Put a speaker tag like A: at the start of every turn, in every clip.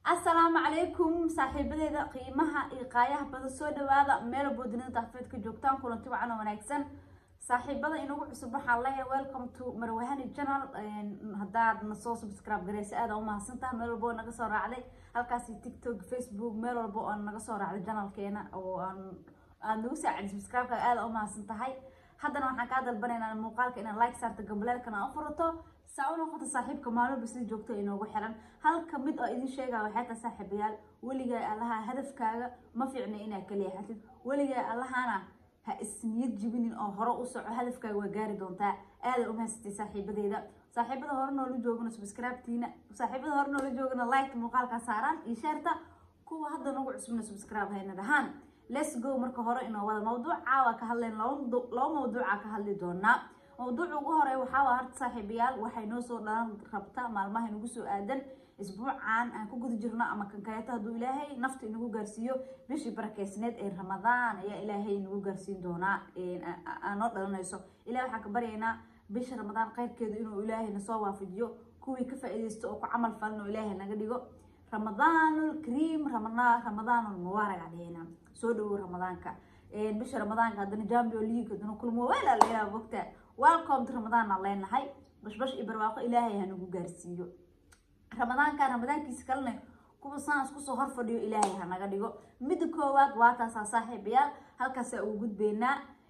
A: assalaamu calaykum saaxiibadeeda qiimaha iyo qaayaha badan soo dhawaada meel boodinida daafeed ka joogtaan kulanti wacan oo wanaagsan saaxiibada inagu cusub waxaan leeyahay welcome to marwahani channel haddaad nasoo subscribe gareysa aada umahadsantaha meel walbo oo naga soo raacday halkaasi tiktok facebook meel walbo oo naga soo raacday channelkeena oo aan aad nagu saacid subscribe-ka aada umahadsan tahay haddana waxaan kaa dalbanaynaa muuqaalka inaad like saarto gambaleelkana u furato saa u noqoto saaxiibka maalmoba sida joogto inoogu xiran halka mid oo idin sheegaya waxay tahay saaxiibayaal weligaa allaha hadafkaaga ma fiicna inaad ka leexatid weligaa allahana ha isniyad jibinin oo hore u soco hadafkaaga waa gaari doontaa aada umahaysatay saaxiibadeeda saaxiibada hore noola joogana subscribe-tiina saaxiibada hore noola joogana like muuqaalkaa saaraan iyo sheerta kuwa hadda nagu cusubna subscribe hayna dhahaan let's go marka hore inoo wada mawduuca waa ka hadleen laba mawduuca ka hadli doonaa mawduuca ugu hore waxaa waa harta saaxiibayaal waxay noo soo dhalan rabta maalmaha inagu soo aadan isbuucan aan ku guda jirno ama kankayato hadduu ilaahay nafta inagu gaarsiiyo bishii barakeysneed ee ramadaan ayaa ilaahay inagu gaarsiin doonaa noo dhalanayso ilahay waxaan ka baryaynaa bisha ramadaan qeyrkeedu inuu ilaahay nasoo waafajiyo kuwii ka faa-ideysto oo ku camal falin oo ilaahay naga dhigo ramadaanul kariim ramadaanul mubaarak adheena soo dhawow ramadaanka bisha ramadaanka haddana jambio league haddana kulmo weela leeyaha bogta welcome to ramadaan aan leenahay bashbash iyo barwaaqo ilaahay hanagu gaarsiiyo ramadaanka ramadaankiisa kalena kuwa saan isku soo hor fadhiyo ilaahay hanaga dhigo midda koowaad waa taasaa saaxiibayaal halkaasaa ugu gudbeynaa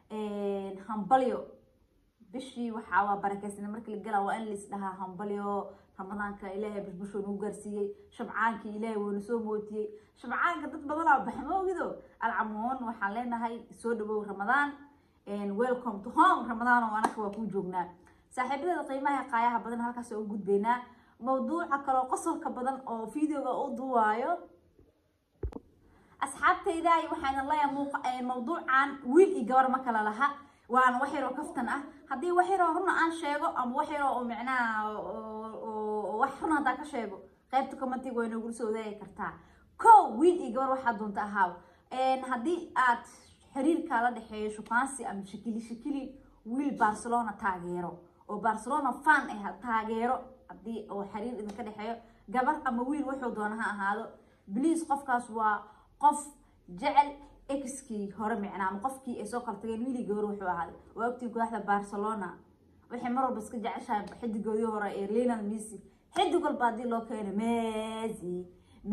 A: hambalyo bishii waxaa waa barakeysna markii la galaa waa in lais dhahaa hambalyo ramadaanka ilaahay bashbashoo nagu gaarsiiyey shabcaankii ilaahay woona soo mootiyey shabcaanka dad badanaa baxmoogido alcamoon waxaan leenahay soo dhawow ramadaan welcome to home ramadaan oo anaka waa kuu joognaa saaxiibadeeda qiimaha qaayaha badan halkaas ugu gudbeynaa mawduuca kaloo qosolka badan oo videoga u duwaayo asxaabtayda waxaan leeyahay mawduucan wiil iyo gabar ma kala laha waana wax yaroo kaftan ah haddii wax yaroo runa aan sheego ama wax yaroo oo micnaha wax runa haddaa ka sheego qaybta commentiga way noogula soo wadaagi kartaa ko wiil iyo gabar waxaa doonta ahaaw haddii aad xiriirkaa la dhexeeyo shukaansi ama shikili shikili wiil barcelona taageero oo barcelona fan ah taageero haddii oo xiriir idinka dhexeeyo gabar ama wiil wuxuu doona ha ahaado bliis qofkaas waa qof jecel exkii hore micnaa ama qofkii ay soo kala tageen wiili gabar wuxuu ahaaday waa ogtii kooxda barcelona waxay mar walba iska jeceshahay xidigoodii hore ee lionel messi xidig walba haddii loo keeno messi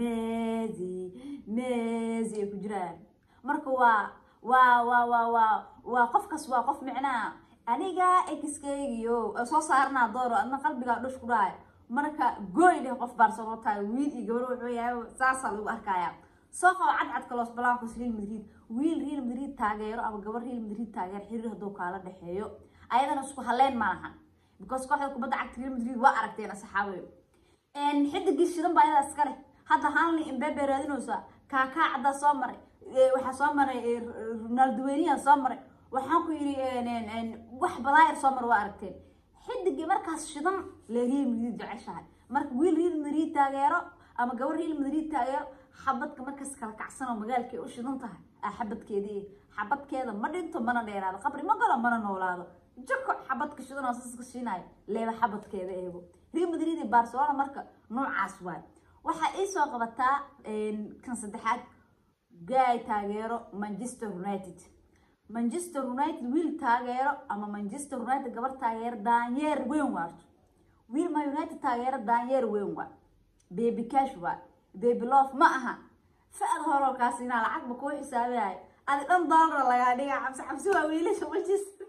A: messi messi ay ku jiraan marka waa waa waa waa waa waa qofkaas waa qof micnaa aniga exkeygiyo soo saarnaa dooro adna qalbigaa dhush ku dhahay marka gooy dheh qof barcelona tahay wiil iyo gabar wuxuu yahay saasaa lagu arkayaa soo qabo cadcadka los blancos real madrid wiil real madrid taageero ama gabar real madrid taageero xiriir hadduu kaala dhexeeyo ayadana isku haleen ma lahan because kooxda kubadda cagta real madrid waa aragteen asxaabeyo xidigii shidan baa ayadaa iska leh hadda hanli imbebe raadinaysa kaakaa caddaa soo maray waxaa soo maray ronaldoweniya soo maray waxaan ku yidhi wax badaayar soo mar waa aragteen xidigii markaas shidan le real madrid jeceshahay marka wiil real madrid taageero ama gabar real madrid taageero xabadka markaas kala kacsan oo magaalkay u shidan tahay ah xabadkeedii xabadkeeda ma dhinto mana dheeraado qabri ma galo mana noolaado jako xabadka shidan oo saska shiinayo leeba xabadkeeda eego real madrid iyo barcelona marka noocaas waay waxaa iisoo qabataa kan saddexaad gaay taageero manchester united manchester united wiil taageero ama manchester united gabar taageero daanyeer weyn waarto wiil ma united taageero daanyeer weyn waa baby cash waa baby love ma aha fa-ad horolkaas inaa lacagba kuu xisaabiyahay adi dhan doolara lagaa dhiga cabsi cabsi waa wiilasha manchester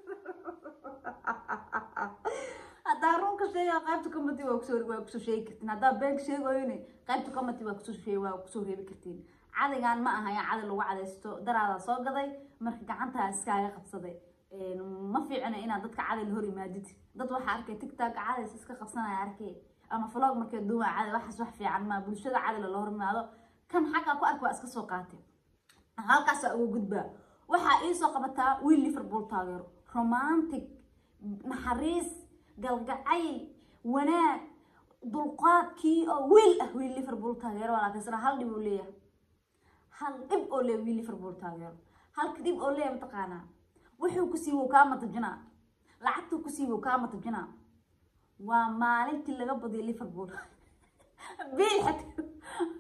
A: haddaa runka sheega qaybta comity waa kusoo waa kusoo sheegi kartiin haddaa beenka sheegoyni qaybta comity waa kusoo sheeg waa kusoo reebi kartiin cadigan ma aha yaa cadi lagu cadaysto daraadaa soo gaday marka gacantaa iskaaga qabsaday ma fiicna inaad dadka cadi la hor imaadid dad waxaa arkay tigtag cadays iska qabsanaya arkay ama vlog markay duuma cadi waxaas wax fiican maa bulshada cadi lala hor imaado kan xaggaa ku arka waa iska soo qaatay halkaasaa uga gudbaa waxaa iisoo qabataa wiil liverpool taageero romantic naxariis galgacayl wanaag dulqaadkii oo wiil ah wiil liverpool taageero laakiin hal dhib uu leeyahay hal dhib oo leeyahay wiil liverpool taageero halka dhib oo leeyahay mataqaanaa wuxuu ku siibo kaa matajinaa lacagtuu ku siibo kaa matajinaa waa maalintii laga badiyay liverpool bil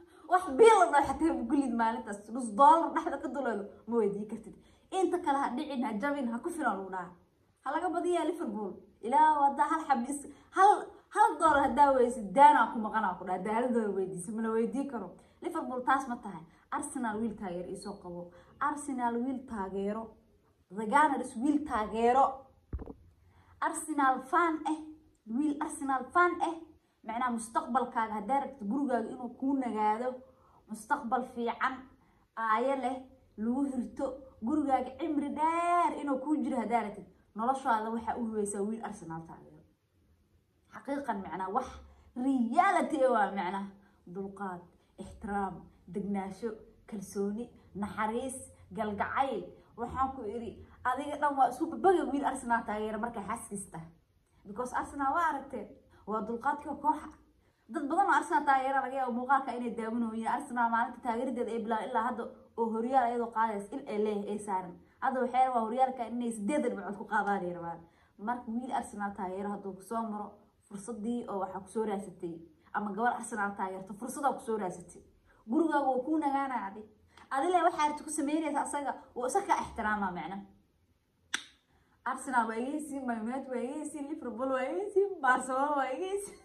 A: haaf biil la dhaho xataa gulid maalintaas nus doolar dhexda ka duleelo ma weydii kartid inta kale ha dhicin ha jabin ha ku filan lagu dhaha ha laga badiyaa liverpool ilaa haddaa hal xabis hal hal doolar haddaa weysid daanaa ku maqanaa ku dhaha haddaa hal doolar weydiisa mala weydii karo liverpool taas ma tahay arsenal wiil taageero isoo qabo arsenal wiil taageero the gunners wiil taageero arsenal fan eh wiil arsenal fan eh macnaha mustaqbalkaaga haddaa rabta gurigaaga inuu kuu nagaado mustaqbal fiican aayo leh lagu hirto gurigaaga cimri dheer inuu kuu jiro haddaa rabtid noloshaada waxaa u huweysaa wiil arsenal taageero xaqiiqan macnaa wax reality eh waa macnaha dulqaad ixtiraam degnaasho kalsooni naxariis galgacayl waxaan ku idhi adiga dhan waa isku babaga wiil arsenal taageera markay xaskiista because arsenal waa aragteen waa dulqaadka kooxa dad badan oo arsenal taageera laga yaabo muuqaalka inay daawanooyiin arsenal maalinta taageeradeeda ay bilaan ilaa hadda oo horyaal iyadoo qaadaysa il ay leeyahay ay saaran hadda waxay rabaa horyaalka inay sideedan dhibcood ku qaadaan ay rabaan marka wiil arsenal taageero hadduu kusoo maro fursadii oo waxaa kusoo raasatay ama gabar arsenal taageerto fursadaa kusoo raasatay gurigaaga waa kuu nagaanaya adi adile waxaa arti ku sameynaysa asaga oo isa ka ixtiraama macna arsenal waa iga hesiin man united waa iga hesiin liverpool waa iga hesiin barcelona waa iga hesiin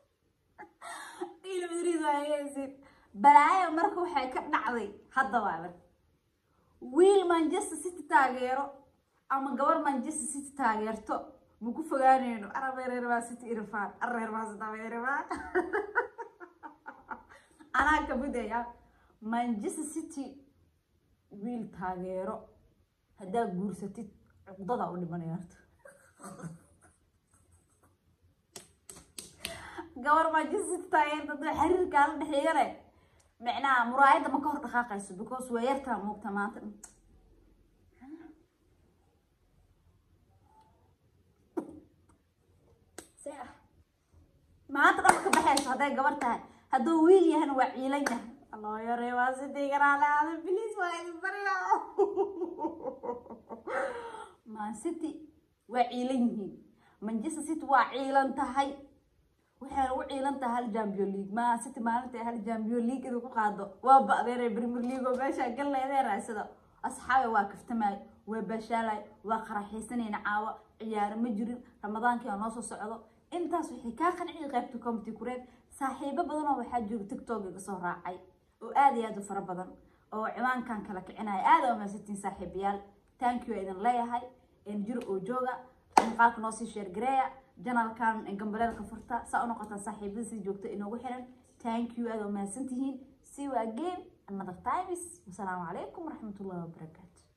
A: real madrid waa iga hesiin balaayo marka waxay ka dhacday hadda waa adag wiil manchester city taageero ama gabar manchester city taageerto ma ku fogaanayno arabeereerbaa city irfaan areerbaa sitabeerbaa anaa kamidaya manchester city wiil taageero haddaa guursatid cuqdada u dhimanaya horta gabar manchester city taageerta haddaa xiriirkaa la dhexeeyane micnaha muraayadda ma ka hor dhaqaaqayso because waa yartaa muugta maanta maanta dhanka ka baxayso hadday gabar tahay hadduu wiil yahana waa ciilan yahay alloo yaree waa sidii garaalaada bilis waa idin barya man city waa ciilan yihiin manchester city waa ciilan tahay waxayna u ciilan tahay hal champion league man city maalinta hal champion league inuu ku qaado waa ba'deere premier league oo meesha galleedee raadsada asxaabe waa kaftamay waa bashaalay waa qaraxaysanayna caawa ciyaaro ma jirin ramadaankii noo soo socdo intaas waxay kaa qanciyay qaybta comity kureed saaxiibo badan oo waxaa jiro tiktok iga soo raacay oo aad iyo aad u fara badan oo ciwaankan kala kicinaya aad aa mahadsantiin saaxiibayaal thank you idin leeyahay jiro oo jooga muuqaalka noo sii sheergareeya janalkan gambaleelka furta saa u noqotaan saaxiibada sii joogta inoogu xiran thank you aad aa mahadsantihiin see you again another times wasalaamu calaykum waraxmatullahi wabarakaatu